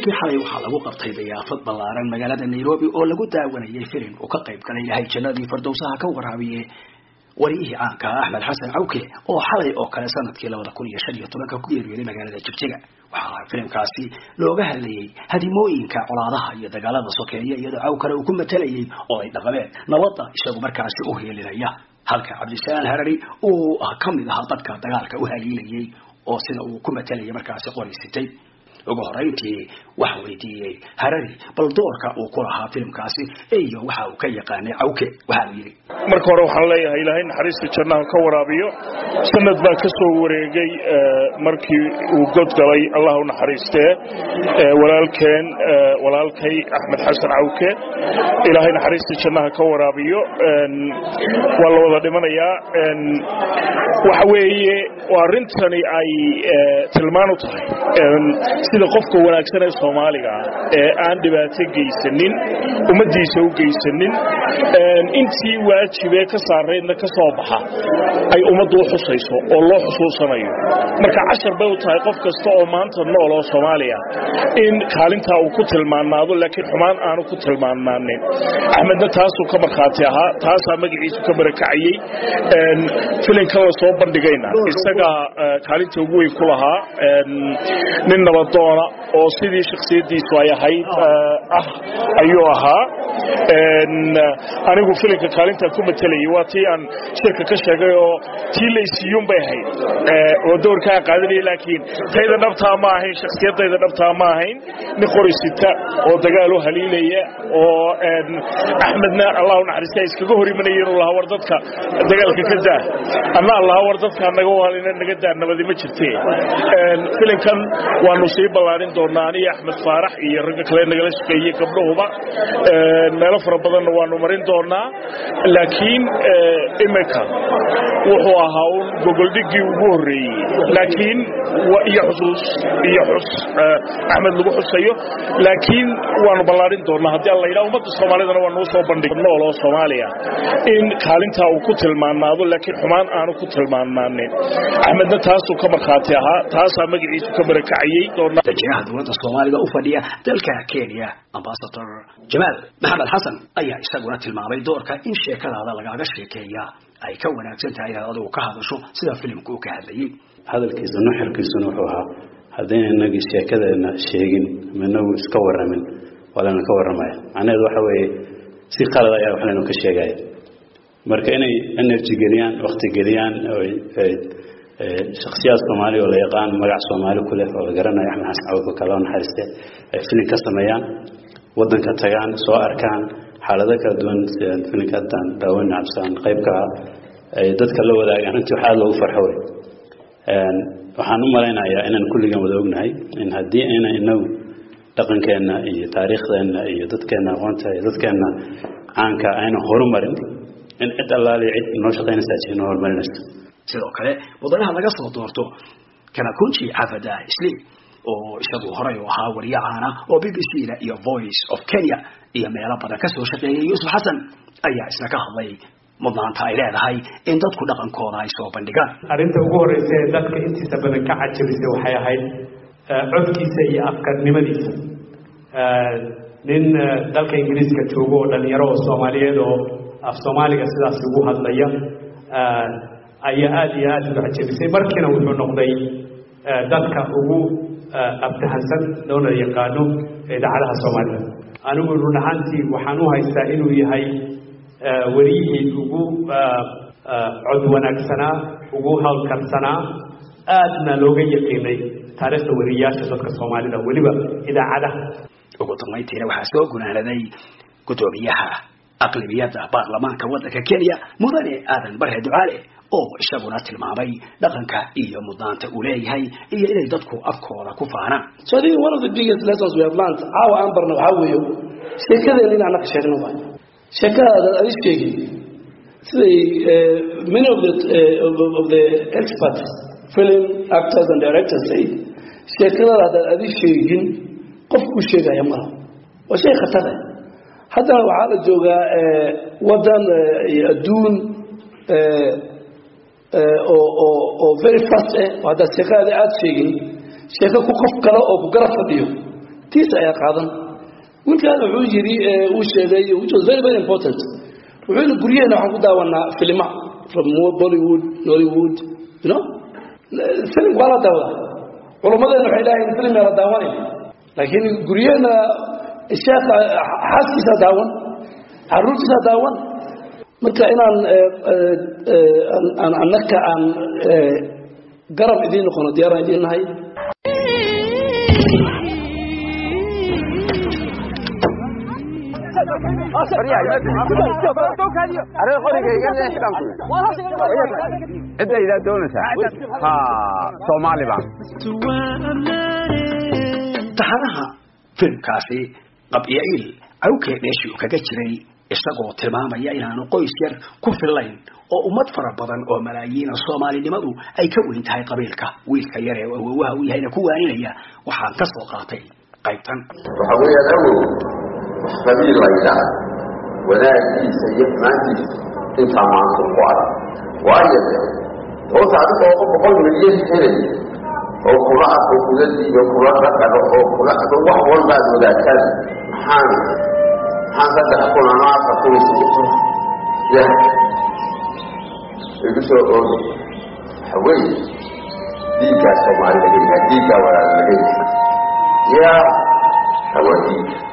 habeenkii xalay waxaa lagu qabtay dayaafad ballaaran magaalada nairobi oo lagu daawanayay filim uu ka qayb galay ilahay jannadii fardowsaha ka waraabiye wariyihii caanka ah axmed xasan cawke oo xalay oo kale sanadkii labada kun iyo shan iyo tobanka ku geeriyooday magaalada jigjiga waxaa filimkaasi looga hadlayay hadimooyinka colaadaha iyo dagaalada sokeeya iyadoo cawkale uu ku matalayay oo ay dhaqameen nabadda isagu markaasi u heelinaya halka cabdisalaan harari uu kamid ahaa dadka dagaalka u haliilayay oo sida uu ku matalayay markaasi qoraysitay ugu horeyntii waxa weydiiyey harari bal doorka uu ku lahaa filimkaasi iyo waxa uu ka yaqaanay cawke waxa uu yidhi marka hore waxaan leeyahay ilaahay naxariista jannaha ka waraabiyo sanad baa ka soo wareegay markii uu god galay allah u naxariistee walaalkeen walaalkay axmed xasan cawke ilaahay naxariista jannaha ka waraabiyo waa la wada dhimanayaa waxa weeye arrintani ay tilmaan u tahay sida qofka wanaagsan ee soomaaliga ee aan dhibaato geysanin ummaddiisa u geysanin intii waajibee ka saaraydna ka soo baxa ay ummaddu u xusayso oo loo xusuusanayo marka cashar bay u tahay qof kasta oo maanta nool oo soomaaliya in kaalintaa uu ku tilmaanaado laakiin xumaan aanu ku tilmaanaanin axmedna taasuu ka markhaati ahaa taasaa magaciisu ka barakacayey filinkan la soo bandhigayna isagaa kaalinta ugu weyn ku lahaa nin nabadoona oo sidii shaksiyadiisu ay ahayd ah ayuu ahaa anigu filimka kaalintaan ku matalayay waa tii aan shirka ka sheegay oo tii laysiiyuun bay ahayd oo doorkaa qaadanaya laakiin tayda dhabtaa ma ahayn shaksiyadayda dhabtaa ma ahayn nin qorisita oo dagaal u haliilaya oo axmedna allah u naxariista iskaga hor imanaya inuu lahaa war dadka dagaalka ka daa anna allaha war dadka naga halina naga daa nabadi ma jirte filimkan waanu sii ballaarin doonaa aniyo axmed faarax iyo ragga kale nagala shaqeeyey gabdhahuba meelo fara badanna waanu marin doonaa laakiin imika wuxuu ahaa un gogoldhiggii ugu horreeyey laakiin iyo xusuus iyo xus axmed lagu xusayo laakiin waanu ballaarin doonaa haddii alla yidhaha ummadda soomaalidana waa nuu soo bandhig nool oo soomaaliya in kaalintaa uu ku tilmaanaado laakiin xumaan aanu ku tilmaanaanin axmedna taasuu ka markhaati ahaa taasaa magaciisu ka barakacayey dajinaha dowladda soomaalida u fadhiya dalka kenya ambasador jamaal maxamed xasan ayaa isaguna tilmaamay doorka in sheekadaada lagaaga sheekeeya ay ka wanaagsan tahay inaad adigu ka hadasho sida filimku uu ka hadlayay hadalkiisa nuxirkiisuna wuxuu ahaa haddayna inagii sheekadeena sheegin ma inagu iska waramin waa layna ka warramaya macnaheedu waxa weeye si qalad ayaa wax laynu ka sheegaya marka inay energy geliyaan wakti geliyaan shaksiyaad soomaali oo la yaqaan magac soomaali ku leh oo la garanayo axmed xasan cawdka kaloo naxariiste ay filin ka sameeyaan waddanka tagaan soo arkaan xaalado kala duwan sida filinka haddaan daawan cabsaan qaybka ah ay dadka la wadaagaan runtii wax aada loogu farxo wey waxaan u malaynayaa inaan kulligan wada ognahay in haddii ayna inagu dhaqankeenna iyo taariikhdeenna iyo dadkeenna aqoonta iyo dadkeenna caanka ayna horumarin in cid allaali cid noo shaqaynaysaa jir noo horumarinaysa sidoo kale mudanaha laga soo doorto kanakunji cafada isliim oo isagu horey u ahaa wariye caana oo b b c da iyo voice of kenya iyo meelo badan kasoo shaqeeyay yuusuf xasan ayaa isna ka hadlay mudnaanta ay leedahay in dadku dhaqankooda ay soo bandhigaan arrinta ugu horeysa ee dadka intiisa badan ka cajabisay waxay ahayd codkiisa iyo afkarnimadiisa nin dalka ingiriiska joogo oo dhalinyaro oo soomaaliyeed oo af soomaaliga sidaas ugu hadlaya ayaa aada iyo aada uga cajabisay markiina wuxuu noqday dadka ugu abtahansan loona yaqaano idaacadaha soomaalida anigu run ahaantii waxaan u haystaa inuu yahay wariyihii ugu cod wanaagsanaa ugu hawlkarsanaa aadna looga yaqiinay taariikhda wariyayaasha dadka soomaalida weliba idaacadaha ugu dambayntiina waxaa soo gunaanaday guddoomiyaha aqlibiyadda baarlamaanka waddanka kenya mudane aadan barre ducaale oo isaguna tilmaamay dhaqanka iyo mudnaanta uu leeyahay iyo inay dadku afkooda ku faanaan so I think one of the biggest lessons we have learned caawa aan barna waxaa weeye sheekadeen in anaka sheegno waay sheekadaada adi sheegin siday many of the uh, of the experts film actors and directors say sheekadada haddaad adi sheegin qof ku sheegaya malaha waa shay khatar ah haddana waxaa la joogaa waddan iyo adduun oo oo oo very fast eh oo haddaad sheekadaada aada sheegin sheeko ku qof kale oo ku garab fadhiyo tiisa ayaa qaadan wiilkaan wuxuu yidhi uu sheegay which was very very important wuxuu yidhi guryaheena waxaan ku daawanaa filima from bollywood nollywood you know filim waa la daawadaa culummadeena waxay dhahayn filim yaa la daawanaya laakiin guryaheena sheekha xaaskiisaa daawan caruurtiisaa daawan marka inaan aan annaka aan garab idiin noqono diyaaraan idiin nahay cidda idaa doonaysaa ha soomaali baan taxanaha filimkaasi qabyaciil cawkee dheeshii uu kaga jiray isagoo tilmaamaya inaanu qoys yar ku fillayn oo ummad fara badan oo malaayiina soomaalinimadu ay ka weyn tahay qabiilka wiilka yar ee awowaha u yahayna ku waaninaya waxaan ka soo qaatay qaybtan waxa weeyaan awow wax qabiil la yidhaah wanaagiisa iyo xumaantiisa intaa maanta ku adag waayo de hoos adiga oo boqol milyan helay oo kula arko kula diido kula dhaqano oo kula wax walbaad wadaagtaan maxaan maxaan saddex kun ama afar kun isiiso ya igu soo oogi waxa weeye diiggaa soomaali laga yahay diiggaa walaal laga yahay ya hawa diiga